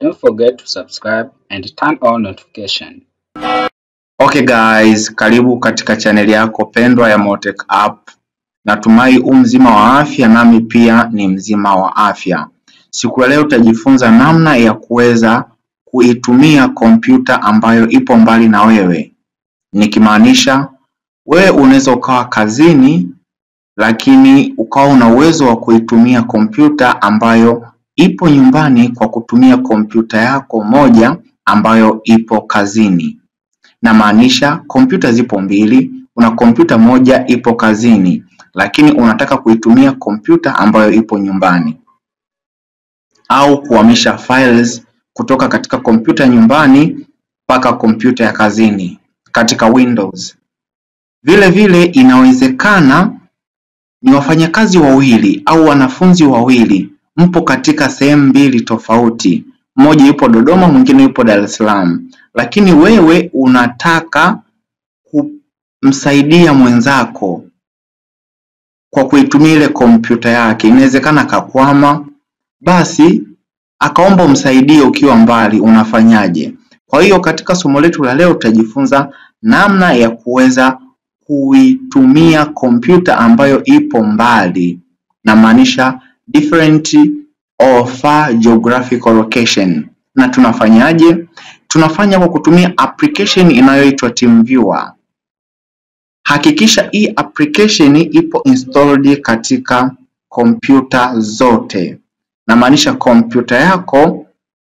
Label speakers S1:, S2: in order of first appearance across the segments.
S1: Don't forget to subscribe and turn on notification.
S2: Okay guys, karibu katika chaneli yako pendwa ya Motech App. Natumai u mzima wa afya, nami pia ni mzima wa afya. Siku ya leo utajifunza namna ya kuweza kuitumia kompyuta ambayo ipo mbali na wewe, nikimaanisha wewe unaweza ukawa kazini, lakini ukawa una uwezo wa kuitumia kompyuta ambayo ipo nyumbani kwa kutumia kompyuta yako moja ambayo ipo kazini. Namaanisha kompyuta zipo mbili, una kompyuta moja ipo kazini, lakini unataka kuitumia kompyuta ambayo ipo nyumbani, au kuhamisha files kutoka katika kompyuta nyumbani mpaka kompyuta ya kazini katika Windows. Vile vile inawezekana ni wafanyakazi wawili au wanafunzi wawili, mpo katika sehemu mbili tofauti, mmoja yupo Dodoma, mwingine yupo Dar es Salaam, lakini wewe unataka kumsaidia mwenzako kwa kuitumia ile kompyuta yake. Inawezekana akakwama, basi akaomba umsaidie ukiwa mbali, unafanyaje? Kwa hiyo katika somo letu la leo tutajifunza namna ya kuweza kuitumia kompyuta ambayo ipo mbali, namaanisha different or far geographical location. Na tunafanyaje? Tunafanya kwa kutumia application inayoitwa TeamViewer. Hakikisha hii application ipo installed katika kompyuta zote, namaanisha kompyuta yako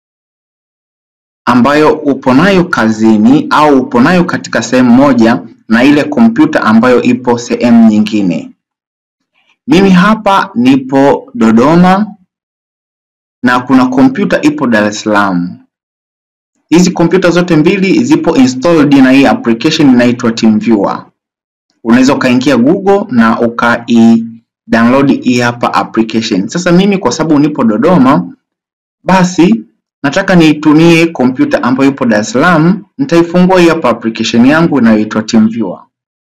S2: ambayo upo nayo kazini au upo nayo katika sehemu moja na ile kompyuta ambayo ipo sehemu nyingine. Mimi hapa nipo Dodoma na kuna kompyuta ipo Dar es Salaam. Hizi kompyuta zote mbili zipo installed na hii application inaitwa TeamViewer. Unaweza ukaingia Google na ukai download hii hapa application. Sasa mimi kwa sababu nipo Dodoma, basi nataka niitumie kompyuta ambayo ipo Dar es Salaam, nitaifungua hii hapa application yangu inayoitwa TeamViewer.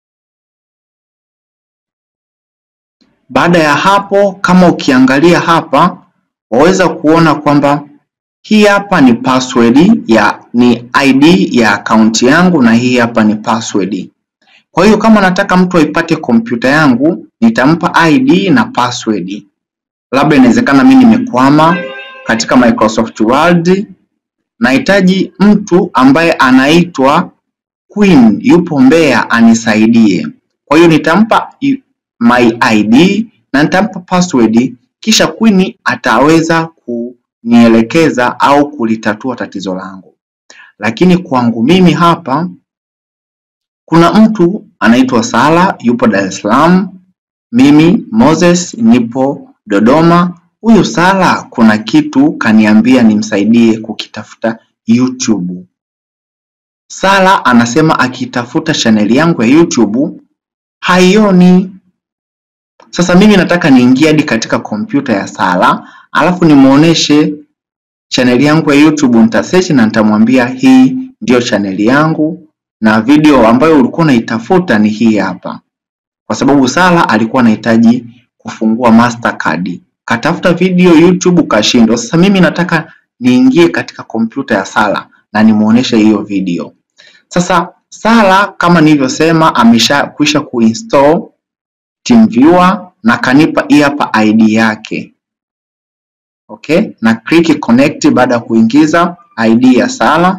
S2: Baada ya hapo, kama ukiangalia hapa, waweza kuona kwamba hii hapa ni password ya ni ID ya akaunti yangu na hii hapa ni password. Kwa hiyo kama nataka mtu aipate kompyuta yangu, nitampa ID na password. Labda inawezekana mimi nimekwama katika Microsoft Word, nahitaji mtu ambaye anaitwa Queen, yupo Mbeya, anisaidie. Kwa hiyo nitampa my ID na nitampa password, kisha Queen ataweza kunielekeza au kulitatua tatizo langu. Lakini kwangu mimi hapa kuna mtu anaitwa Sala yupo Dar es Salaam, mimi Moses nipo Dodoma. Huyu Sala kuna kitu kaniambia nimsaidie kukitafuta YouTube. Sala anasema akitafuta chaneli yangu ya YouTube haioni. Sasa mimi nataka niingie hadi katika kompyuta ya Sala alafu nimuoneshe chaneli yangu ya YouTube, nitasearch na nitamwambia hii ndiyo chaneli yangu na video ambayo ulikuwa unaitafuta ni hii hapa, kwa sababu Sala alikuwa anahitaji kufungua Mastercard, katafuta video YouTube kashindwa. Sasa mimi nataka niingie katika kompyuta ya Sala na nimuoneshe hiyo video. Sasa Sala kama nilivyosema, ameshakwisha kuinstall TeamViewer na kanipa hii hapa ID yake. Okay, na click connect baada ya kuingiza ID ya Sala.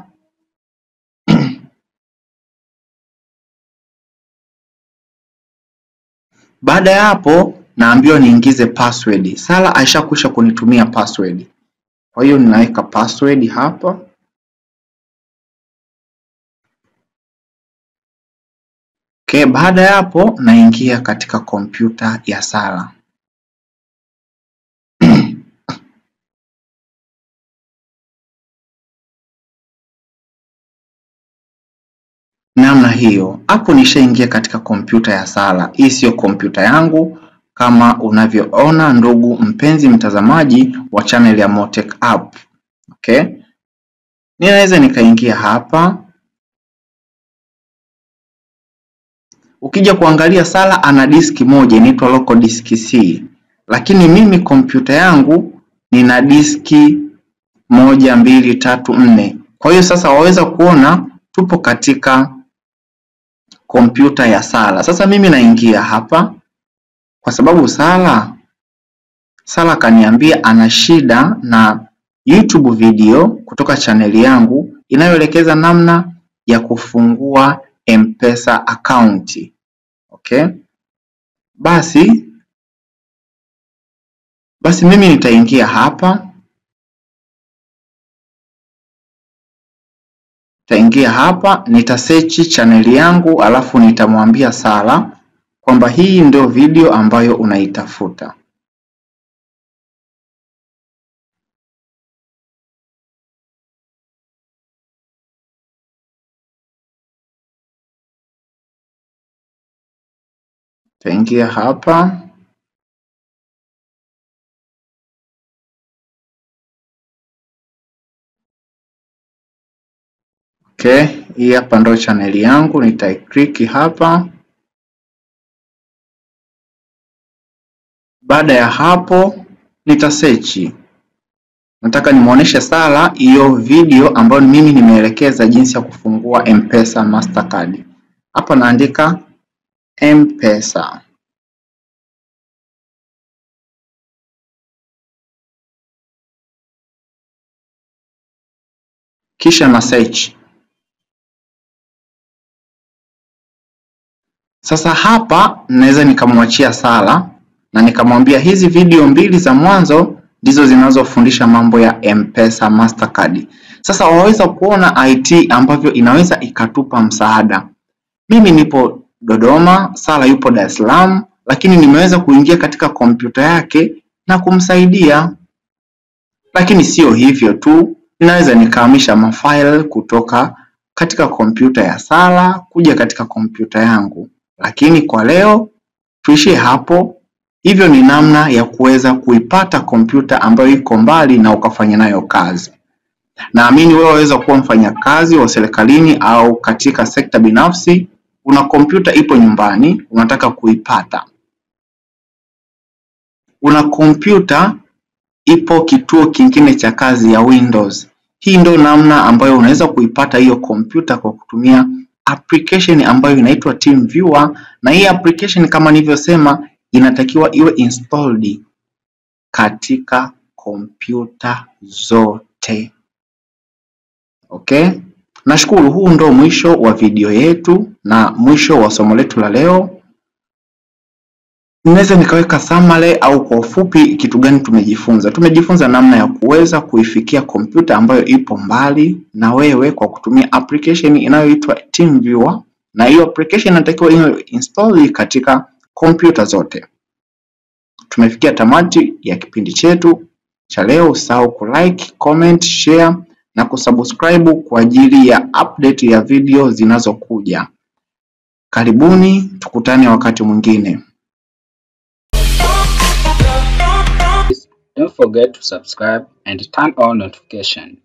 S2: Baada ya hapo naambiwa niingize password. Sala aishakwisha kunitumia password, kwa hiyo ninaweka password hapa. Okay, baada ya hapo naingia katika kompyuta ya Sala. namna hiyo. Hapo nishaingia katika kompyuta ya Sala. Hii siyo kompyuta yangu kama unavyoona, ndugu mpenzi mtazamaji wa channel ya Motech App. Okay, ninaweza nikaingia hapa. Ukija kuangalia Sala ana diski moja inaitwa local disk C, lakini mimi kompyuta yangu nina diski moja, mbili, tatu, nne. Kwa hiyo sasa waweza kuona tupo katika kompyuta ya Sala. Sasa mimi naingia hapa kwa sababu Sala Sala kaniambia ana shida na YouTube video kutoka chaneli yangu inayoelekeza namna ya kufungua M-Pesa account. Okay? Basi basi mimi nitaingia hapa nitaingia hapa nitasearch chaneli yangu alafu nitamwambia Sala kwamba hii ndio video ambayo unaitafuta. Nitaingia hapa Okay, hii hapa ndo chaneli yangu, nitaiklik hapa. Baada ya hapo nitasearch, nataka nimuoneshe Sala hiyo video ambayo mimi nimeelekeza jinsi ya kufungua M-Pesa Mastercard. Hapa naandika M-Pesa. Kisha na search. Sasa hapa naweza nikamwachia Sala na nikamwambia hizi video mbili za mwanzo ndizo zinazofundisha mambo ya M-Pesa Mastercard. Sasa waweza kuona IT ambavyo inaweza ikatupa msaada. Mimi nipo Dodoma, Sala yupo Dar es Salaam, lakini nimeweza kuingia katika kompyuta yake na kumsaidia. Lakini sio hivyo tu, ninaweza nikahamisha mafaili kutoka katika kompyuta ya Sala kuja katika kompyuta yangu lakini kwa leo tuishie hapo. Hivyo ni namna ya kuweza kuipata kompyuta ambayo iko mbali na ukafanya nayo kazi. Naamini wewe waweza kuwa mfanyakazi wa serikalini au katika sekta binafsi, una kompyuta ipo nyumbani, unataka kuipata. Una kompyuta ipo kituo kingine cha kazi ya Windows. Hii ndio namna ambayo unaweza kuipata hiyo kompyuta kwa kutumia application ambayo inaitwa TeamViewer na hii application kama nilivyosema inatakiwa iwe installed katika kompyuta zote. Okay? Nashukuru, huu ndo mwisho wa video yetu na mwisho wa somo letu la leo. Ninaweza nikaweka summary au kwa ufupi kitu gani tumejifunza. Tumejifunza namna ya kuweza kuifikia kompyuta ambayo ipo mbali na wewe kwa kutumia application inayoitwa TeamViewer, na hiyo application inatakiwa iwe install katika kompyuta zote. Tumefikia tamati ya kipindi chetu cha leo. Usahau kulike, comment, share na kusubscribe kwa ajili ya update ya video zinazokuja. Karibuni, tukutane wakati mwingine.
S1: Don't forget to subscribe and turn on notification.